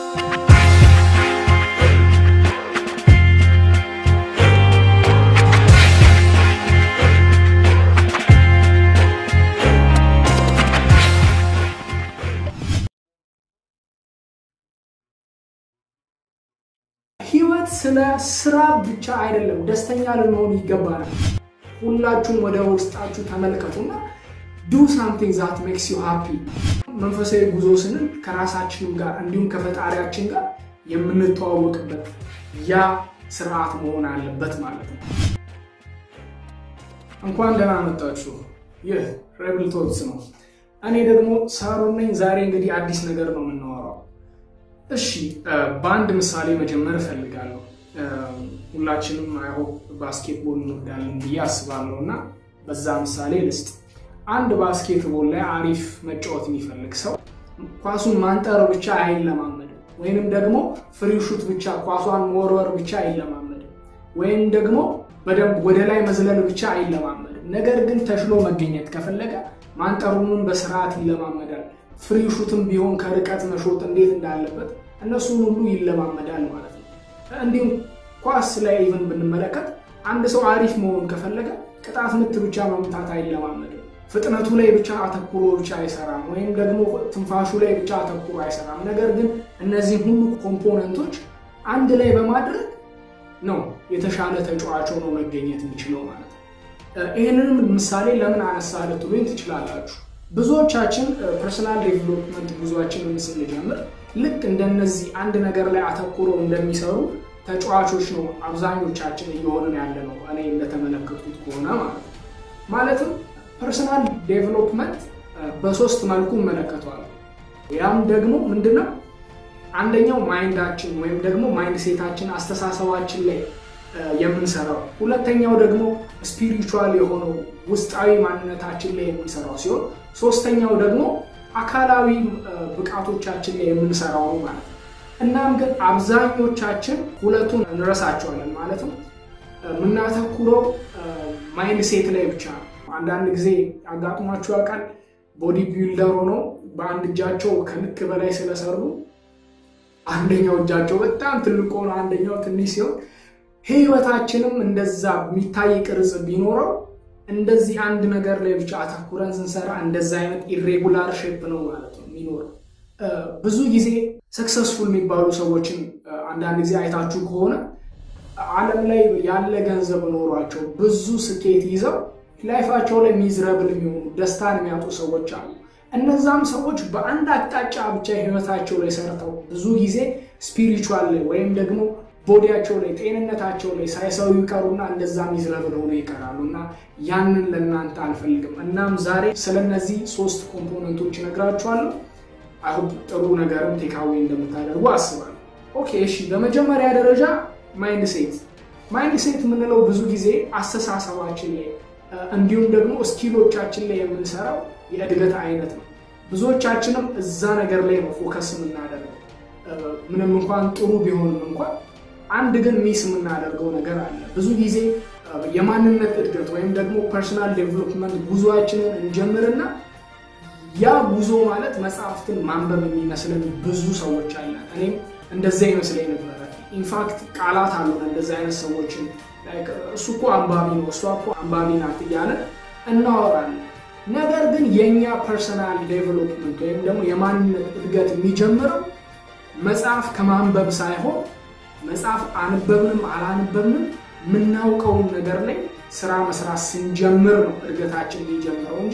ህይወት ስለ ስራ ብቻ አይደለም። ደስተኛ ልንሆን ይገባናል። ሁላችሁም ወደ ውስጣችሁ ተመልከቱና ዱ ሳምቲንግ ዛት ሜክስ ዩ ሃፒ። መንፈሳዊ ጉዞ ስንል ከራሳችንም ጋር እንዲሁም ከፈጣሪያችን ጋር የምንተዋወቅበት ያ ስርዓት መሆን አለበት ማለት ነው። እንኳን ደህና መጣችሁ። ይህ ሬብል ቶክስ ነው። እኔ ደግሞ ሳሮን ነኝ። ዛሬ እንግዲህ አዲስ ነገር ነው የምናወራው። እሺ በአንድ ምሳሌ መጀመር እፈልጋለሁ። ሁላችንም አይሆፕ ባስኬትቦል እንወዳለን ብዬ አስባለሁ እና በዛ ምሳሌ ልስጥ። አንድ ባስኬትቦል ላይ አሪፍ መጫወት የሚፈልግ ሰው ኳሱን ማንጠር ብቻ አይለማመድም፣ ወይንም ደግሞ ፍሪሹት ብቻ ኳሷን መወርወር ብቻ አይለማመድም፣ ወይም ደግሞ በደንብ ወደ ላይ መዝለል ብቻ አይለማመድም። ነገር ግን ተሽሎ መገኘት ከፈለገ ማንጠሩንም በስርዓት ይለማመዳል። ፍሪሹትም ቢሆን ከርቀት መሾጥ እንዴት እንዳለበት እነሱን ሁሉ ይለማመዳል ማለት ነው። እንዲሁም ኳስ ላይ ኢቨን ብንመለከት አንድ ሰው አሪፍ መሆን ከፈለገ ቅጣት ምት ብቻ መምታት አይለማመድም። ፍጥነቱ ላይ ብቻ አተኩሮ ብቻ አይሰራም፣ ወይም ደግሞ ትንፋሹ ላይ ብቻ አተኩሮ አይሰራም። ነገር ግን እነዚህ ሁሉ ኮምፖነንቶች አንድ ላይ በማድረግ ነው የተሻለ ተጫዋች ሆኖ መገኘት የሚችለው ማለት ነው። ይህንንም ምሳሌ ለምን አነሳ ልትሉኝ ትችላላችሁ። ብዙዎቻችን ፐርሰናል ዴቨሎፕመንት ጉዟችንን ስንጀምር ልክ እንደነዚህ አንድ ነገር ላይ አተኩረው እንደሚሰሩ ተጫዋቾች ነው አብዛኞቻችን እየሆንን ያለ ነው። እኔ እንደተመለከቱት ከሆነ ማለት ነው። ማለትም ፐርሰናል ዴቨሎፕመንት በሶስት መልኩ እመለከተዋለሁ። ያም ደግሞ ምንድነው? አንደኛው ማይንዳችን ወይም ደግሞ ማይንድ ሴታችን አስተሳሰባችን ላይ የምንሰራው፣ ሁለተኛው ደግሞ ስፒሪቹዋል የሆነው ውስጣዊ ማንነታችን ላይ የምንሰራው ሲሆን ሶስተኛው ደግሞ አካላዊ ብቃቶቻችን ላይ የምንሰራው ነው ማለት ነው። እናም ግን አብዛኞቻችን ሁለቱን እንረሳቸዋለን። ማለትም የምናተኩረው ማይንድ ሴት ላይ ብቻ ነው። አንዳንድ ጊዜ አጋጥሟቸው ያውቃል። ቦዲ ቢልደር ሆነው በአንድ እጃቸው ከልክ በላይ ስለሰሩ አንደኛው እጃቸው በጣም ትልቅ ሆኖ አንደኛው ትንሽ ሲሆን ህይወታችንም እንደዛ የሚታይ ቅርጽ ቢኖረው እንደዚህ አንድ ነገር ላይ ብቻ አተኩረን ስንሰራ እንደዛ አይነት ኢሬጉላር ሼፕ ነው ማለት ነው የሚኖረው። ብዙ ጊዜ ሰክሰስፉል የሚባሉ ሰዎችን አንዳንድ ጊዜ አይታችሁ ከሆነ ዓለም ላይ ያለ ገንዘብ ኖሯቸው ብዙ ስኬት ይዘው ላይፋቸው ላይ ሚዝረብል የሚሆኑ ደስታን የሚያጡ ሰዎች አሉ። እነዛም ሰዎች በአንድ አቅጣጫ ብቻ ህይወታቸው ላይ ሰርተው ብዙ ጊዜ ስፒሪቹዋል ላይ ወይም ደግሞ ቦዲያቸው ላይ ጤንነታቸው ላይ ሳይሰሩ ይቀሩና እንደዛ ሚዝረብል ሆነው ይቀራሉ። እና ያንን ለእናንተ አልፈልግም። እናም ዛሬ ስለነዚህ ሶስት ኮምፖነንቶች እነግራችኋለሁ። አሁን ጥሩ ነገርም ቴካዌ እንደምታደርጉ አስባለሁ። ኦኬ እሺ፣ በመጀመሪያ ደረጃ ማይንድ ሴት። ማይንድ ሴት የምንለው ብዙ ጊዜ አስተሳሰባችን ላይ እንዲሁም ደግሞ ስኪሎቻችን ላይ የምንሰራው የእድገት አይነት ነው። ብዙዎቻችንም እዛ ነገር ላይ ነው ፎከስ የምናደርገው። ምንም እንኳን ጥሩ ቢሆንም እንኳን አንድ ግን ሚስ የምናደርገው ነገር አለ። ብዙ ጊዜ የማንነት እድገት ወይም ደግሞ ፐርሰናል ዴቨሎፕመንት ጉዞአችንን እንጀምርና ያ ጉዞ ማለት መጽሐፍትን ማንበብ የሚመስለን ብዙ ሰዎች አለ። እኔም እንደዛ ይመስለኝ ነበረ። ኢንፋክት ቃላት አሉ እንደዚ አይነት ሰዎችን እሱ እኮ አንባቢ ነው፣ እሷ እኮ አንባቢ ናት እያለን እናወራለን። ነገር ግን የእኛ ፐርሰናል ዴቨሎፕመንት ወይም ደግሞ የማንነት እድገት የሚጀምረው መጽሐፍ ከማንበብ ሳይሆን መጽሐፍ አንበብንም አላንበብንም የምናውቀውን ነገር ላይ ስራ መስራት ስንጀምር ነው እድገታችን የሚጀምረው እንጂ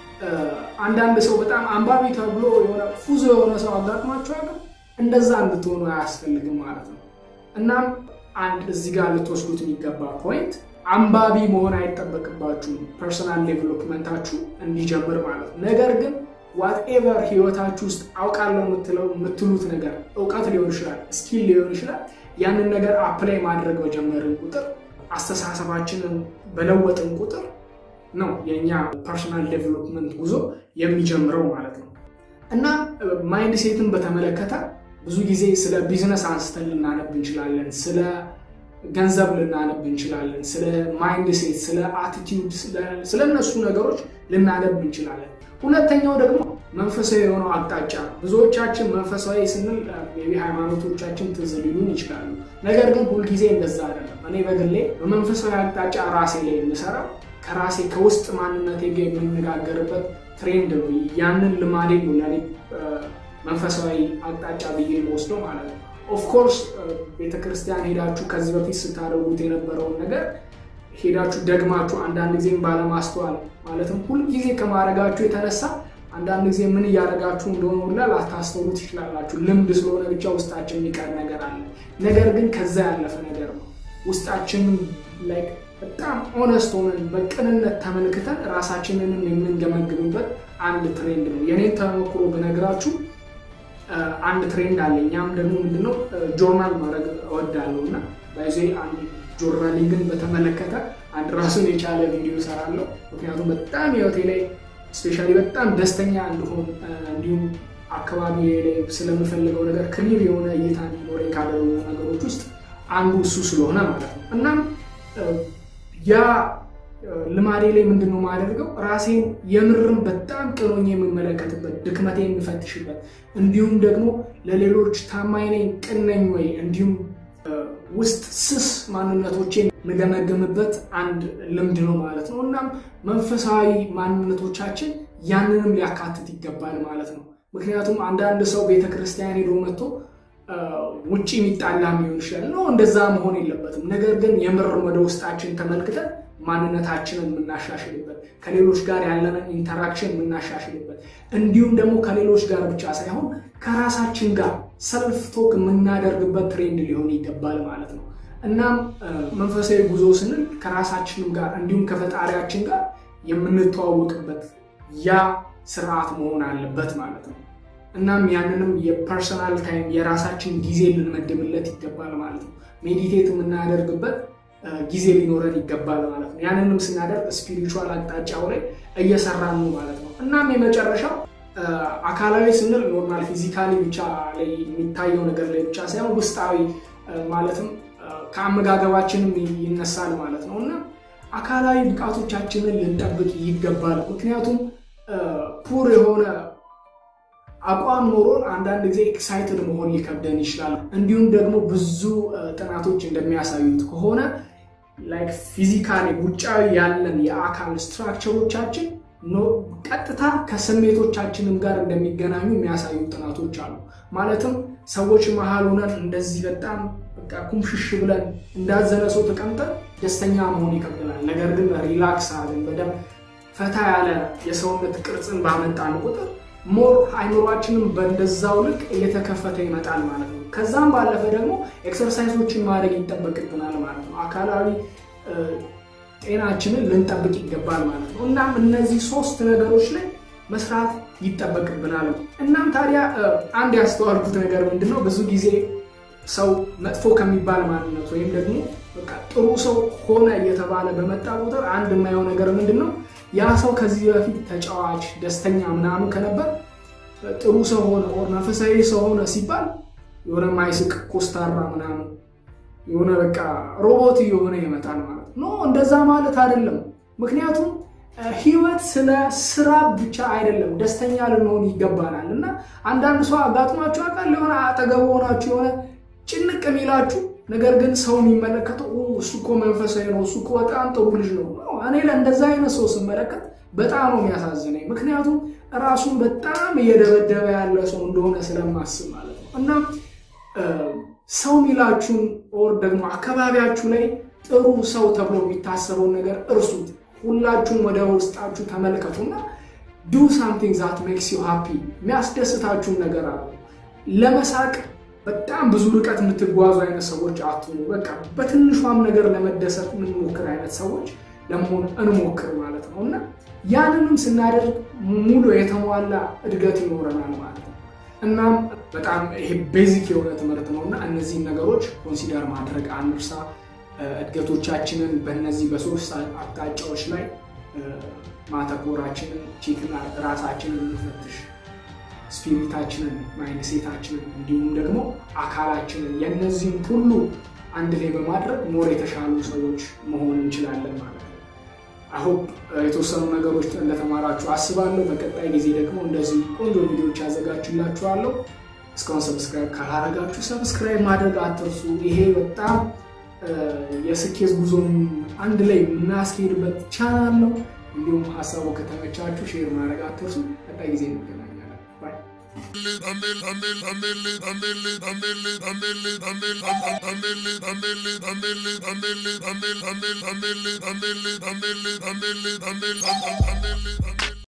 አንዳንድ ሰው በጣም አንባቢ ተብሎ የሆነ ፉዞ የሆነ ሰው አጋጥሟቸዋል። እንደዛ እንድትሆኑ አያስፈልግም ማለት ነው። እናም አንድ እዚህ ጋር ልትወስዱት የሚገባ ፖይንት አንባቢ መሆን አይጠበቅባችሁም ፐርሰናል ዴቨሎፕመንታችሁ እንዲጀምር ማለት ነው። ነገር ግን ዋትኤቨር ህይወታችሁ ውስጥ አውቃለሁ የምትሉት ነገር እውቀት ሊሆን ይችላል፣ ስኪል ሊሆን ይችላል። ያንን ነገር አፕላይ ማድረግ በጀመርን ቁጥር አስተሳሰባችንን በለወጥን ቁጥር ነው የእኛ ፐርሰናል ዴቨሎፕመንት ጉዞ የሚጀምረው ማለት ነው። እና ማይንድ ሴትን በተመለከተ ብዙ ጊዜ ስለ ቢዝነስ አንስተን ልናነብ እንችላለን። ስለ ገንዘብ ልናነብ እንችላለን። ስለ ማይንድ ሴት፣ ስለ አቲቲዩድ፣ ስለ እነሱ ነገሮች ልናነብ እንችላለን። ሁለተኛው ደግሞ መንፈሳዊ የሆነው አቅጣጫ ነው። ብዙዎቻችን መንፈሳዊ ስንል ቢ ሃይማኖቶቻችን ትዝ ሊሉን ይችላሉ። ነገር ግን ሁልጊዜ እንደዛ አይደለም። እኔ በግሌ በመንፈሳዊ አቅጣጫ ራሴ ላይ የምሰራው ከራሴ ከውስጥ ማንነቴ ጋር የምነጋገርበት ትሬንድ ነው። ያንን ልማዴ ነው ለእኔ መንፈሳዊ አቅጣጫ ብዬ የምወስደው ማለት ነው። ኦፍኮርስ ቤተክርስቲያን ሄዳችሁ ከዚህ በፊት ስታደርጉት የነበረውን ነገር ሄዳችሁ ደግማችሁ አንዳንድ ጊዜም ባለማስተዋል ማለትም ሁልጊዜ ከማድረጋችሁ የተነሳ አንዳንድ ጊዜ ምን እያደረጋችሁ እንደሆነ ሁላ ላታስተውሉ ትችላላችሁ። ልምድ ስለሆነ ብቻ ውስጣችን የሚቀር ነገር አለ። ነገር ግን ከዛ ያለፈ ነገር ነው። ውስጣችንን ላይ በጣም ኦነስት ሆነን በቅንነት ተመልክተን ራሳችንንም የምንገመግምበት አንድ ትሬንድ ነው። የኔን ተሞክሮ ብነግራችሁ አንድ ትሬንድ አለ። እኛም ደግሞ ምንድነው ጆርናል ማድረግ እወዳለሁ እና ባይዜ አንድ ጆርናሊንግን በተመለከተ አንድ ራሱን የቻለ ቪዲዮ እሰራለሁ። ምክንያቱም በጣም ህይወቴ ላይ ስፔሻሊ በጣም ደስተኛ እንድሆን እንዲሁም አካባቢ ላይ ስለምፈልገው ነገር ክሊር የሆነ እይታ እንዲኖረኝ ካደረጉ ነገሮች ውስጥ አንዱ እሱ ስለሆነ ማለት ነው። እናም ያ ልማዴ ላይ ምንድን ነው የማደርገው ራሴን የምርም በጣም ቅኖኝ የምመለከትበት ድክመቴ የምፈትሽበት እንዲሁም ደግሞ ለሌሎች ታማኝ ነኝ ቅን ነኝ ወይ እንዲሁም ውስጥ ስስ ማንነቶቼን የምገመግምበት አንድ ልምድ ነው ማለት ነው። እናም መንፈሳዊ ማንነቶቻችን ያንንም ሊያካትት ይገባል ማለት ነው። ምክንያቱም አንዳንድ ሰው ቤተክርስቲያን ሄዶ መጥቶ ውጭ የሚጣላ ሊሆን ይችላል። ነው እንደዛ መሆን የለበትም። ነገር ግን የምር ወደ ውስጣችን ተመልክተን ማንነታችንን የምናሻሽልበት ከሌሎች ጋር ያለንን ኢንተራክሽን የምናሻሽልበት እንዲሁም ደግሞ ከሌሎች ጋር ብቻ ሳይሆን ከራሳችን ጋር ሰልፍ ቶክ የምናደርግበት ትሬንድ ሊሆን ይገባል ማለት ነው። እናም መንፈሳዊ ጉዞ ስንል ከራሳችንም ጋር እንዲሁም ከፈጣሪያችን ጋር የምንተዋወቅበት ያ ስርዓት መሆን አለበት ማለት ነው። እናም ያንንም የፐርሰናል ታይም የራሳችን ጊዜ ልንመድብለት ይገባል ማለት ነው። ሜዲቴት የምናደርግበት ጊዜ ሊኖረን ይገባል ማለት ነው። ያንንም ስናደርግ ስፒሪቹዋል አቅጣጫው ላይ እየሰራን ነው ማለት ነው። እናም የመጨረሻው አካላዊ ስንል ኖርማል ፊዚካሊ ብቻ ላይ የሚታየው ነገር ላይ ብቻ ሳይሆን ውስጣዊ ማለትም ከአመጋገባችንም ይነሳል ማለት ነው እና አካላዊ ብቃቶቻችንን ልንጠብቅ ይገባል። ምክንያቱም ፑር የሆነ አቋም ኖሮን አንዳንድ ጊዜ ኤክሳይትድ መሆን ሊከብደን ይችላል። እንዲሁም ደግሞ ብዙ ጥናቶች እንደሚያሳዩት ከሆነ ላይክ ፊዚካሊ ውጫዊ ያለን የአካል ስትራክቸሮቻችን ቀጥታ ከስሜቶቻችንም ጋር እንደሚገናኙ የሚያሳዩ ጥናቶች አሉ። ማለትም ሰዎች መሀል ሆነን እንደዚህ በጣም በቃ ኩምሽሽ ብለን እንዳዘነ ሰው ተቀምጠን ደስተኛ መሆን ይከብደናል። ነገር ግን ሪላክስ አለን በደንብ ፈታ ያለ የሰውነት ቅርጽን ባመጣን ቁጥር ሞር አይምሯችንም በእንደዛው ልክ እየተከፈተ ይመጣል ማለት ነው። ከዛም ባለፈ ደግሞ ኤክሰርሳይዞችን ማድረግ ይጠበቅብናል ማለት ነው። አካላዊ ጤናችንን ልንጠብቅ ይገባል ማለት ነው። እናም እነዚህ ሶስት ነገሮች ላይ መስራት ይጠበቅብናል። እናም ታዲያ አንድ ያስተዋልኩት ነገር ምንድነው ብዙ ጊዜ ሰው መጥፎ ከሚባል ማንነት ወይም ደግሞ ጥሩ ሰው ሆነ እየተባለ በመጣ ቁጥር አንድ የማየው ነገር ምንድን ነው ያ ሰው ከዚህ በፊት ተጫዋች፣ ደስተኛ ምናምን ከነበር ጥሩ ሰው ሆነ መንፈሳዊ ሰው ሆነ ሲባል የሆነ ማይስቅ ኮስታራ ምናምን የሆነ በቃ ሮቦት የሆነ ይመጣል ማለት ነው። እንደዛ ማለት አይደለም። ምክንያቱም ህይወት ስለ ስራ ብቻ አይደለም። ደስተኛ ልንሆን ይገባናል። እና አንዳንድ ሰው አጋጥሟችሁ አውቃል። የሆነ አጠገቡ ሆናችሁ የሆነ ጭንቅ የሚላችሁ ነገር ግን ሰው የሚመለከተው እሱ እኮ መንፈሳዊ ነው፣ እሱ እኮ በጣም ጥሩ ልጅ ነው። እኔ ለእንደዛ አይነት ሰው ስመለከት በጣም ነው የሚያሳዝነኝ። ምክንያቱም ራሱን በጣም እየደበደበ ያለ ሰው እንደሆነ ስለማስብ ማለት ነው። እና ሰው የሚላችሁን ኦር ደግሞ አካባቢያችሁ ላይ ጥሩ ሰው ተብሎ የሚታሰበውን ነገር እርሱት። ሁላችሁም ወደ ውስጣችሁ ተመልከቱና ዱ ሳምቲንግ ዛት ሜክስ ዩ ሃፒ የሚያስደስታችሁን ነገር አሉ። ለመሳቅ በጣም ብዙ ርቀት የምትጓዙ አይነት ሰዎች አትሆኑ። በቃ በትንሿም ነገር ለመደሰት የምንሞክር አይነት ሰዎች ለመሆን እንሞክር ማለት ነው እና ያንንም ስናደርግ ሙሉ የተሟላ እድገት ይኖረናል ማለት ነው። እናም በጣም ይሄ ቤዚክ የሆነ ትምህርት ነው እና እነዚህን ነገሮች ኮንሲደር ማድረግ አንርሳ። እድገቶቻችንን በእነዚህ በሶስት አቅጣጫዎች ላይ ማተኮራችንን ቼክና ራሳችንን እንፈትሽ። ስፒሪታችንን፣ ማይንሴታችንን እንዲሁም ደግሞ አካላችንን የእነዚህም ሁሉ አንድ ላይ በማድረግ ሞር የተሻሉ ሰዎች መሆን እንችላለን ማለት ነው። አሁን የተወሰኑ ነገሮች እንደተማራችሁ አስባለሁ። በቀጣይ ጊዜ ደግሞ እንደዚህ ቆንጆ ቪዲዮዎች ያዘጋጅላችኋለሁ። እስካሁን ሰብስክራይብ ካላረጋችሁ ሰብስክራይብ ማድረግ አትርሱ። ይሄ በጣም የስኬት ጉዞን አንድ ላይ የምናስኬድበት ቻናል ነው። እንዲሁም ሀሳቡ ከተመቻችሁ ሼር ማድረግ አትርሱ። ቀጣይ ጊዜ እንገናኛለን። ባይ I'm